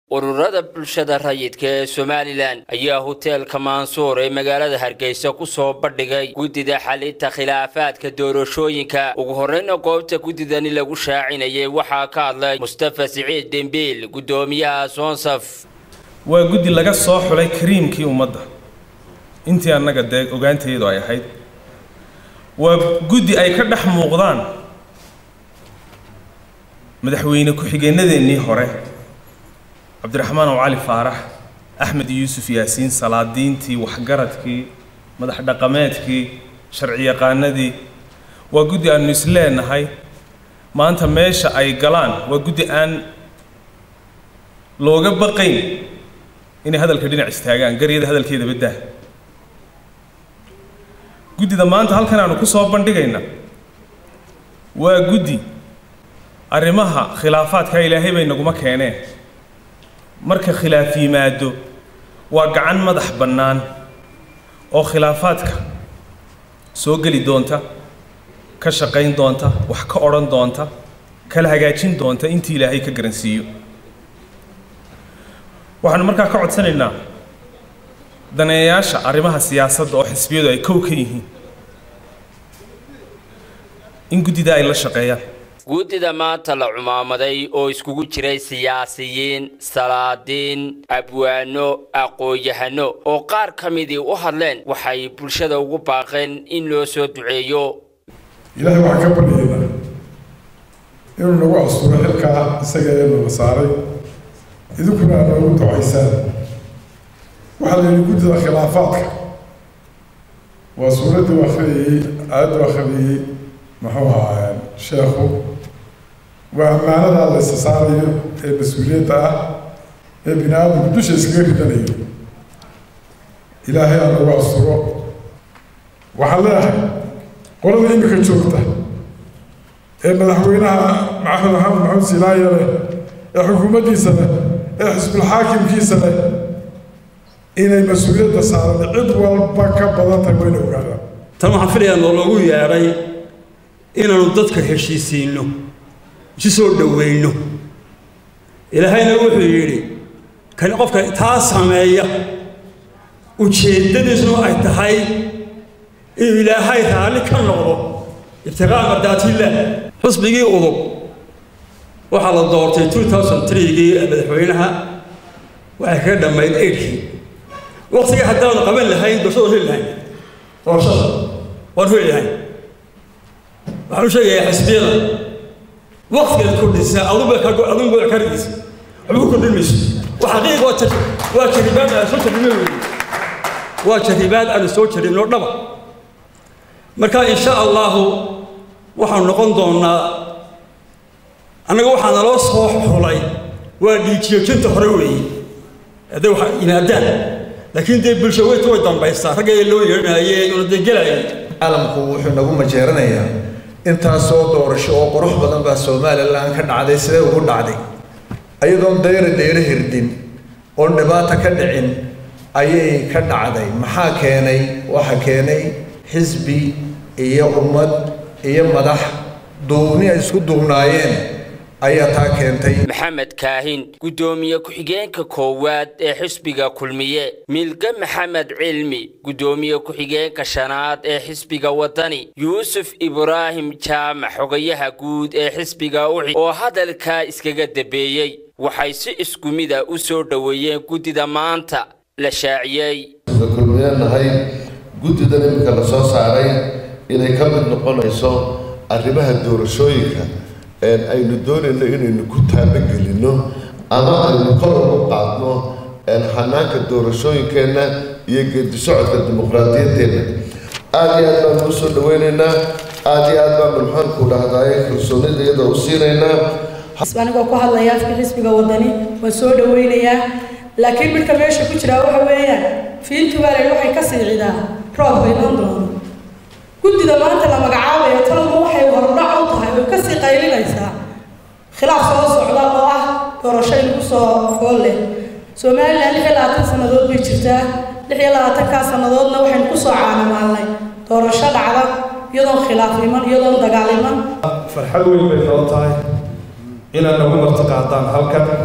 ururada bulshada rayidka ee somalilan ayaa hoteelka maansuur ee magaalada hargeysa ku soo bandhigay guddida xalinta khilaafaadka doorashooyinka ugu horreyna goobta guddidani lagu shaacinayay waxaa ka hadlay mustafa siciid dembiil guddoomiyaha soonsaf waa guddi laga soo xulay kariimkii ummadda intii annaga dee ogaanteedu ay ahayd waa guddi ay ka dhex muuqdaan madaxweyne ku-xigeenadeennii hore cabdiraxmaan oo cali faarax axmed yuusuf yaasiin salaadiintii waxgaradkii madax dhaqameedkii sharci yaqaanadii waa guddi aanu is leenahay maanta meesha ay galaan waa guddi aan looga baqayn inay hadalka dhinac istaagaan garyada hadalkeeda baddaa guddida maanta halkan aanu ku soo bandhigayna waa guddi arrimaha khilaafaadka ilaahay bay naguma keeneen marka khilaaf yimaado waa gacan madax bannaan oo khilaafaadka soo geli doonta ka shaqayn doonta wax ka odhan doonta kala hagaajin doonta intii ilaahay ka garansiiyo waxaanu markaa ka codsanaynaa daneeyayaasha arrimaha siyaasadda oo xisbiyadu ay kow ka yihiin in guddida ay la shaqeeyaan guddida maanta la cumaamaday oo iskugu jiray siyaasiyiin salaadiin abwaano aqoon-yahano oo qaar ka midii u hadleen waxay bulshada ugu baaqeen in loo soo duceeyo ilaahay waxaan ka baryaynaa inuu nagu asturo xilkaa isaga ee nala saaray idinkuna aad noogu ducaysaan waxaa la yidhi guddida khilaafaadka waa suuraddii u akhriyayey aayaddu akhriyayey muxuu ahaa sheekhu waa ammaanadaa la isa saarayo ee mas-uuliyadda ah ee bini aadamku dusha iskaga ridanayo ilaahay aa nagu asturo waxaan leeyahay qolada imika joogta ee madaxweynaha maxamed maxamed maxamed silaaye leh ee xukuumaddiisa leh ee xisbulxaakimkiisa leh inay mas-uuliyadda saaran cid walba ka badan tahay wayna ogaadaan tan waxaan filayaa noo loogu yeedhay inaanu dadka heshiisiinno isu soo dhoweyno ilaahayna wuxuu yidhi kan qofka taa sameeya ujeeddadiisuna ay tahay inuu ilaahay raalli ka noqdo ibtiqaa mardaatiillah xusbigii udub waxaa la doortay two thousand threegii madaxweynaha waxay kaga dhammayd eidhkii waqtigii haddaanu qaban lahayn doorashada heli lahayn doorashada waan heli lahayn waxaan u sheegayaa xisbiyada waqtigeed kordhisa aduba adunba ka rigisa waxba ku kordhin mayso waxaqiiq waa jar waa jaribaad aan soo jarribno weeye waa jaribaad aanu soo jarribno dhaba marka insha allahu waxaanu noqon doonaa annaga waxaa naloo soo xulay waa dhiijiyoojinta hore weeye hadday waxa yimaadaan laakiin dee bulsho weyta way dambaystaa ragga loo yeedhanaye una dee gelayay caalamku wuxuu nagu majeeranayaa intaasoo doorasho oo qurux badan baa somalilan ka dhacday sidee ugu dhacday ayadoon dayra dayro hirdin oon dhibaata ka dhicin ayay ka dhacday maxaa keenay waxa keenay xisbi iyo ummad iyo madax duubni ay isku duubnaayeen ayaa taa keentay maxamed kaahin guddoomiye ku-xigeenka koowaad ee xisbiga kulmiye milge maxamed cilmi guddoomiye ku-xigeenka shanaad ee xisbiga wadani yuusuf ibraahim jaamac xogayaha guud ee xisbiga uxi oo hadalkaa iskaga dambeeyey waxay si isku mida u soo dhoweeyeen guddida maanta la shaaciyey kulmiyanahay guddidan iminka la soo saaray inay ka mid noqonayso arrimaha doorashooyinka aynu doonayno inaynu ku taabagelinno ama aynu kor ugu qaadno hanaanka doorashooyinkeenna iyo geedi socodka dimuqraadiyaddeenna aada iyo aad baanu u soo dhaweynaynaa aada iyo aad baanu maxaanku dhahdaye kalsoonida iyada u siinaynaa anigoo ku hadlaya afka xisbiga wadani waan soo dhaweynayaa laakiin midka meesha ku jiraa waxa weeyaan fiintugaale waxay ka siicidaa roobka iman doono guddida maanta la magacaabayo talma waxay hordhac u tahay oo kasii qaylinaysaa khilaaf soo socda oo ah doorasho inagu soo fool leh somalilan lix iyo labaatan sannadood bay jirtaa lix iyo labaatankaa sannadoodna waxaynu kusoo caanamaalnay doorasho dhacda iyadoon khilaaf iman iyadoon dagaal iman farxad weyn bay noo tahay inaad nagu marti qaadaan halkan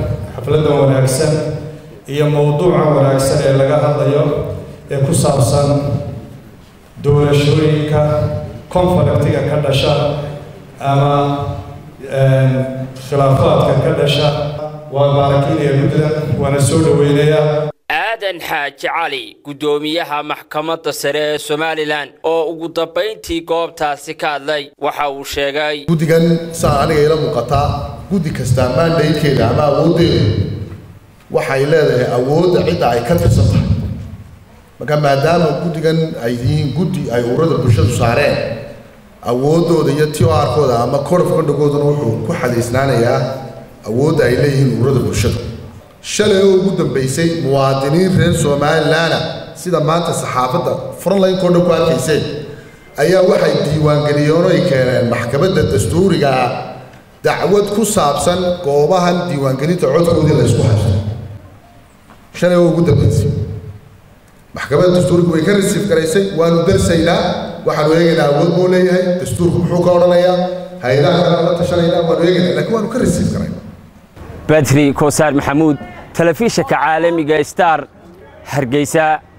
xafladdan wanaagsan iyo mowduucan wanaagsan ee laga hadlayo ee ku saabsan doorashooyinka konfalektiga ka dhasha ama khilaafaadka ka dhasha waa baarakiinaya guddida waana soo dhoweynayaa aadan xaaji cali guddoomiyaha maxkamadda sare ee somalilan oo ugu dambayntii goobtaasi ka hadlay waxa uu sheegay guddigan saa aniga ila muuqataa guddi kastaa maandaydkeeda ama awooddeedu waxay leedahay awoodda cidda ay ka tirsan tahay marka maadaama guddigan ay yihiin guddi ay ururada bulshadu saareen awooddooda iyo t o r-kooda ama code of condugooduna wuxuu ku xadaysnaanayaa awoodda ay leeyihiin ururada bulshada shalay oo ugu dambaysay muwaadiniin reer somalilanna sida maanta saxaafadda frontline kordha ku arkayseen ayaa waxay diiwaangeliyeen oo ay keeneen maxkamadda dastuuriga ah dacwad ku saabsan goobahan diiwaangelinta codkoodii la ysku haysto shalay oo ugu dambaysay maxkamadda dastuuriga way ka rasiif garaysay waanu darsaynaa waxaanu eegaynaa awood buu leeyahay dastuurku muxuu ka odhanayaa hay-adaha kale la tashanaynaa waanu eegaynaa laakiin waanu ka rasiif garaynaa badri koosaar maxamuud telefishinka caalamiga star hargeysa